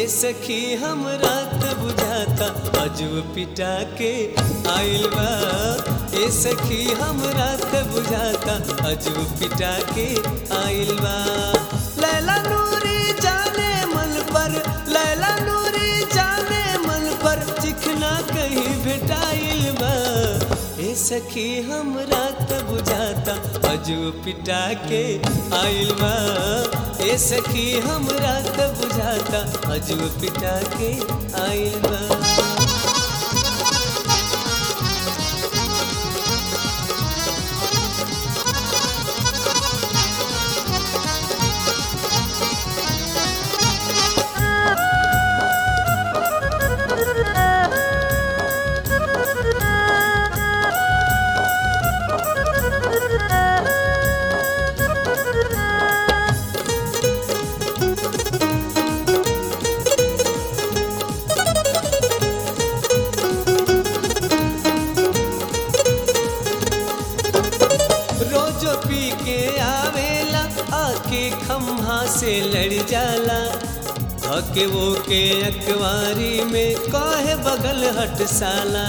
सखी हमरा त बुझाता अजुब पिटा के आइल बा ए सखी हमरा त बुझाता अजुब पिटा के आइल बा लैला नूरी जाने मन पर लैला नूरी जाने मन पर चिखना कहीं भेटाइल बा ए सखी हमरा त बुझाता अजुब पिटा के आइल बा ए सखी हमरा त बुझाता अजुब पिटा के आइल बा रोजो पी के आवेला आके खम्हा से लड़ जाला हके वो के अखबारी में काहे बगल हट साला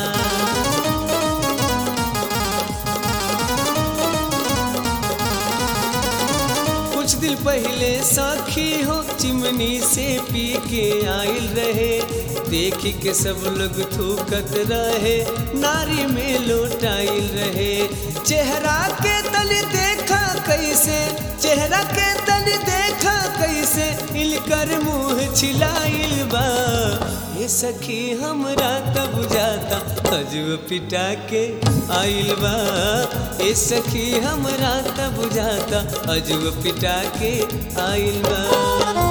कुछ दिन पहले साखी हो चिमनी से पी के आइल रहे देखी के सब लोग थूकत रहे नारी में लोटाइल रहे चेहरा के तल देखा कैसे चेहरा के तल देखा कैसे इलकर मुंह छिलाइल बा ये सखी हमरा तब जाता अजुब पिटा के आइल बा ए सखी हमरा तब जाता अजुब पिटा के आइल बा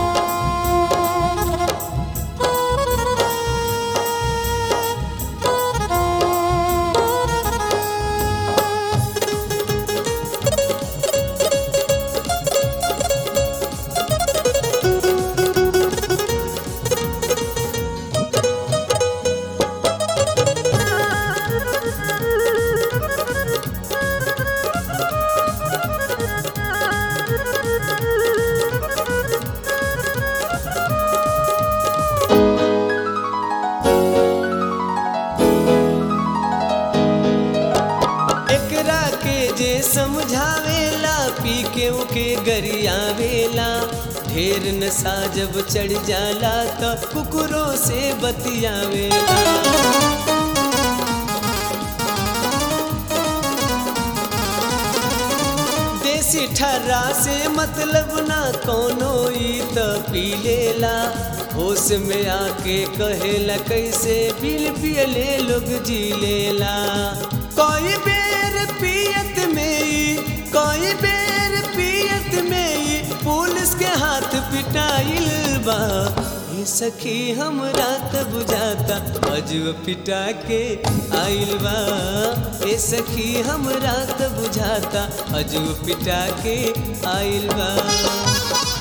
एकरा के जे समझावेला पी के ओके गरियावेला ढेर नशा जब चढ़ जाला त कुकुरों से बतियावेला देसी ठर्रा से मतलब ना कोनो ई त पी लेला होश में आके कहेला कैसे बिल पियले लोग जी लेला कोई बेर पियत में ई कोई बेर पियत में ई पुलिस के हाथ पिटाइल बा ये सखी हमरा त बुझाता अजुब पिटा के आइल बा ए सखी हमरा त बुझाता अजुब पिटा के आइल बा